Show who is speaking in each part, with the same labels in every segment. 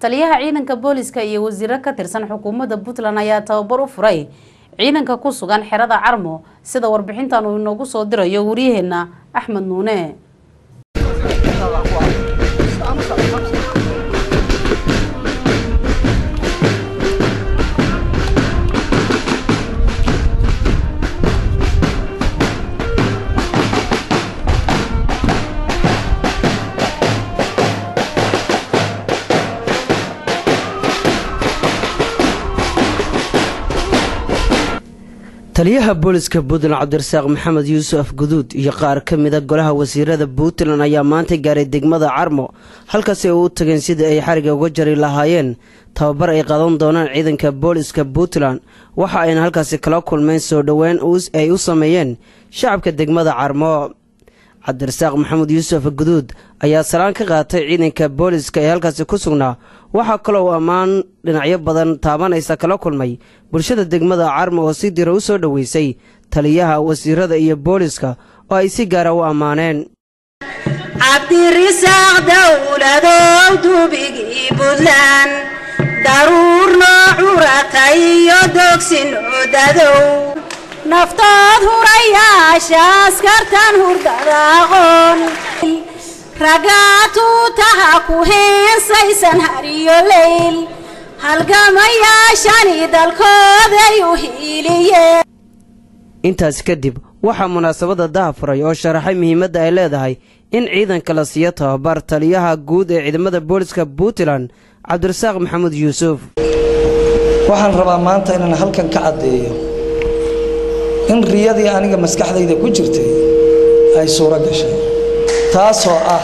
Speaker 1: taliyaha ciidanka booliska iyo wasiiro ka tirsan xukuumadda puntland ayaa tababar u furay ciidanka ku sugan xerada carmo sida warbixintan uu inoogu soo dirayo waryaheena axmed nuune
Speaker 2: taliyaha booliska puntland cabdirasaaq maxamed yuusuf guduud iyo qaar ka mida golaha wasiirada puntland ayaa maanta gaaray degmada carmo halkaasi ay u tageen sidii ay xariga uga jari lahaayeen tababar ay qadan doonaan ciidanka booliska puntland waxa ayna halkaasi kala kulmeen soo dhoweyn ay u sameeyeen shacabka degmada carmo cabdirasaaq maxamed yuusuf guduud ayaa salaan ka qaatay ciidanka booliska ee halkaasi ku sugnaa waxaa kaloo uu ammaan dhinacyo badan taabanaysa kala kulmay bulshada degmada carmo oo si dira u soo dhoweysay taliyaha wasiirada iyo booliska oo ay si gaara u ammaaneen
Speaker 3: cabdirisaaq dowladow dubigii buntland daruur noo curatay iyo dogsin odadow naftood hurayaasha askartan hurdada aqoon ragaatuutaha ku heensaysan hariyo leyl halgamayaashani dalkooday u hiiliyeen
Speaker 2: intaas kadib waxaa munaasabadda dahafuray oo sharaxay muhiimadda ay leedahay in ciidanka la siiyo tababar taliyaha guud ee ciidamada booliska puntland cabdirasaaq maxamuud yuusuf
Speaker 4: waxaan rabaa maanta inaan halkan ka caddeeyo in riyadii aniga maskaxdayda ku jirtay ay suuro gashay taasoo ah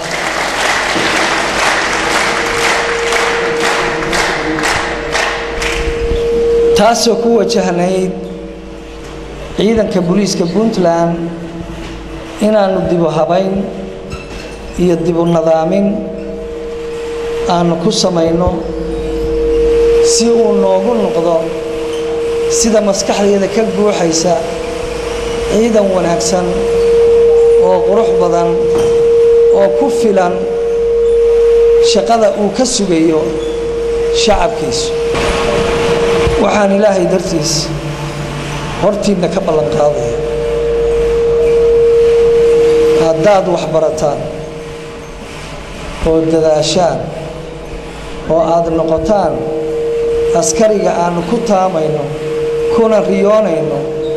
Speaker 4: taasoo ku wajahnayd ciidanka booliiska puntland inaannu dibu habayn iyo dibu nadaamin aannu ku samayno si uu noogu noqdo sida maskaxdayda ka guuxaysa ciidan wanaagsan oo qurux badan oo ku filan shaqada uu ka sugayo shacabkiisu waxaan ilaahay dartiis hortiinna ka ballan qaadaya haddaad wax barataan oo dadaashaan oo aad noqotaan askariga aannu ku taamayno kuna riyoonayno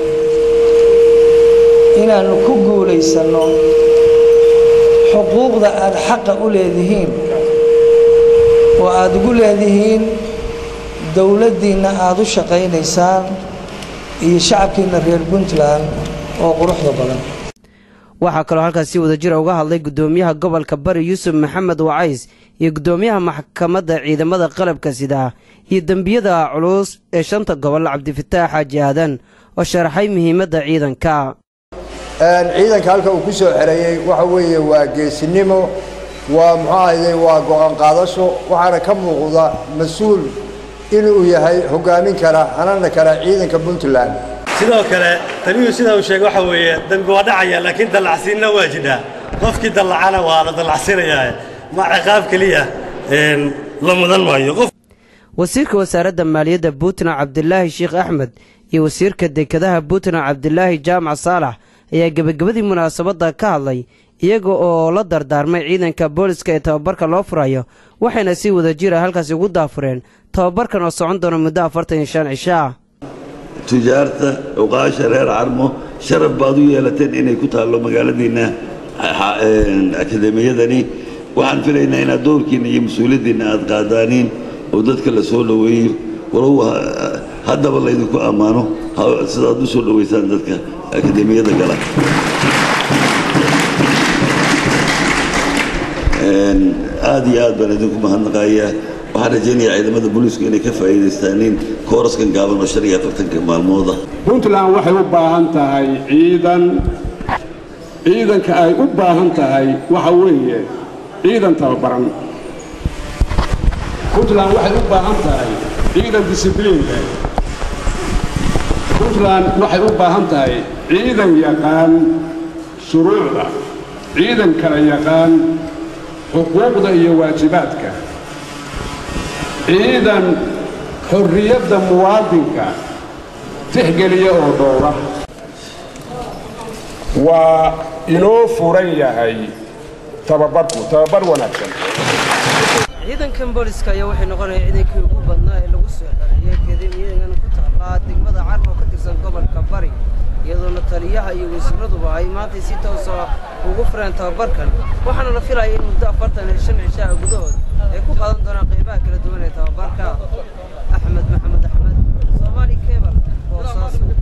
Speaker 4: inaannu ku guulaysanno xuquuqda aad xaqa u leedihiin oo aad ugu leedihiin dowladdiinna aad u shaqaynaysaan iyo shacabkiinna reer puntland oo quruxda badan
Speaker 2: waxaa kaloo halkaas si wada jira uga hadlay guddoomiyaha gobolka bari yuusuf maxamed wacays iyo guddoomiyaha maxkamadda ciidamada qalabka sidaa iyo dembiyada culus ee shanta gobol cabdifataax xaaji aadan oo sharaxay muhiimadda ciidanka
Speaker 5: ciidanka halka uu ku soo xereeyey waxa weeye waa geesinimo waa muxuu ahayde waa go-aan qaadasho waxaana ka muuqda mas-uul inuu yahay hogaamin kara hanana kara ciidanka puntland
Speaker 6: sidoo kale taliyuhu sidaa uu sheegay waxa weeye dembi waa dhacaya laakiin dallacsiinna waa jidhaa qofkii dallacana waa la dallacsiinayaa ma ciqaab keliya la mudan maayo
Speaker 2: wasiirka wasaaradda maaliyadda puntland cabdilaahi sheekh axmed iyo wasiirka dekedaha puntland cabdilaahi jaamac saalax ayaa gebagabadii munaasabadda ka hadlay iyaga oo la dardaarmay ciidanka booliska ee tababarka loo furayo waxayna si wada jira halkaasi ugu daafureen tababarkan oo socon doona muddo afartan iyo shan cisho ah
Speaker 7: tujaarta cuqaasha reer carmo sharaf baad u yeelateen inay ku taallo magaaladiinna akademiyadani waxaan filaynaa inaad doorkiinna iyo mas-uuliyaddiinna aad qaadaaniin oo dadka la soo dhoweeyo walow haddaba laydinku ammaano sidaad u soo dhoweysaan dadka akademiyada gala aad iyo aad baan idinku mahadnaqayaa waxaan rajaynayaa ciidamada booliisku inay ka faa'iidaystaaniin kooraskan gaaban oo shan iyo afartanka maalmooda
Speaker 8: puntland waxay u baahan tahay ciidan ciidanka ay u baahan tahay waxa weeye ciidan tababaran puntland waxay u baahan tahay ciidan disibliinka puntland waxay u baahan tahay ciidan yaqaan shuruucda ciidan kala yaqaan xuquuqda iyo waajibaadka ciidan xorriyadda muwaadinka tixgeliya oo dhowra waa inoo furan yahay tababarku tababar wanaagsan
Speaker 2: ciidankan booliska ayaa waxay noqonaya ciidankii ugu badnaa ee lagu soo xereeyay kadib ciidankan ku taallaa degmada carmo ka tirsan gobolka bari iyadoona taliyaha iyo wasiiraduba ay maantay si toosa ugu fureen tababarkan waxaana la filaya in muddo afartan iyo shan cishaa gudahood ay ku qaadan doonaan qaybaha kala duwan ee tababarka axmed maxamed axmed soomaali kebal boosaaso